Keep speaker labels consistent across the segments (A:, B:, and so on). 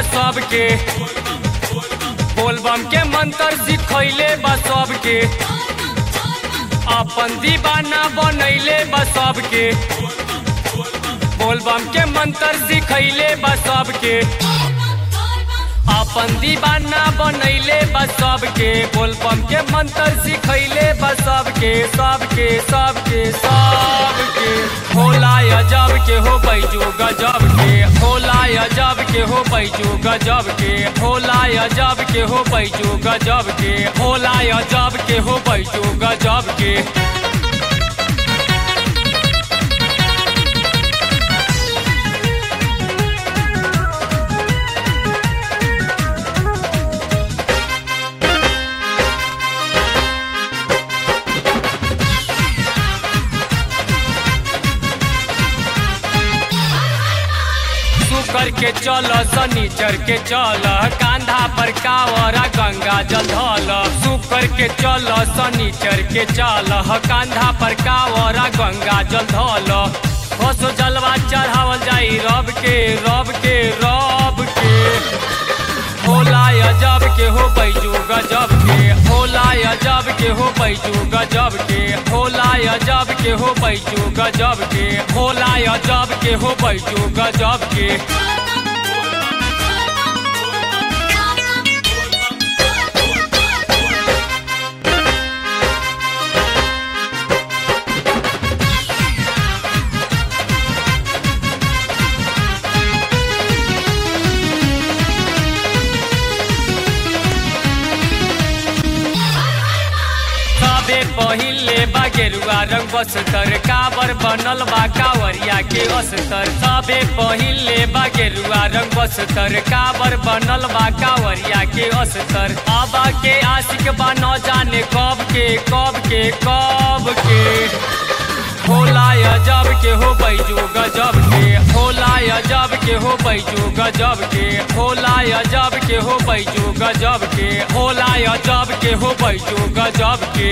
A: सबके बोलबम के मंत्र सिखैले बा सबके अपन दीवाना बनैले बा सबके बोलबम के मंत्र सिखैले बा सबके अपन दीवाना बनैले बा सबके बोलबम के मंत्र सिखैले बा सबके सबके सबके सबके होला अजब के हो बैजू गजब के होला अजब के हो बैजू गजब के होला अजब के हो बैजू गजब के होला अजब के हो बैजू गजब के शुकर के चल शनिचर के चल कांधा पर कावरा गंगा जल धल शुकर के चल शनिचर के चल कांधा पर कावरा गंगा जल धल बसो जलवा चढ़ावल जाई रब के रब के रब के होला अजब के हो बैजू गजब के होला अजब के हो बैजू गजब के होला अजब के हो बैजू गजब के होला अजब के हो बैजू गजब के सबे पहिले बा गेरुआ रंग बस्तर काबर बनल बा कावरिया के अस्तर सबे पहिले बा गेरुआ रंग बस्तर काबर बनल बा कावरिया के अस्तर बाबा के आशिक बा न जाने कब के कब के कब के होला अजब के हो बैजू गजब के होला अजब के हो बैजू गजब के होला अजब के हो बैजू गजब के होला अजब के हो बैजू गजब के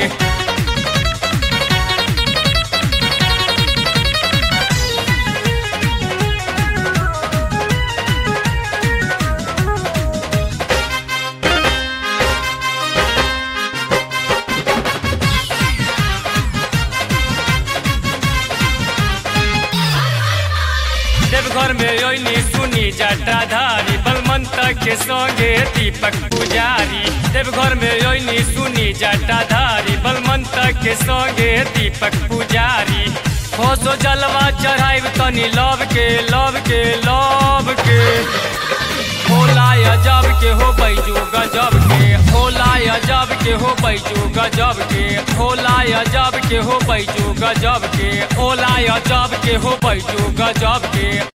A: देवघर में ओइनी सुनी जटाधारी बलमंत के संगे दीपक पुजारी देवघर में ओइनी सुनी जटाधारी बलमंत के संगे दीपक पुजारी होसो जलवा चढ़ाइब तनी लव के लव के लव के होला अजब के हो बैजू गजब के होला अजब के हो बैजू गजब के होला अजब के हो बैजू गजब के होला अजब के हो बैजू गजब के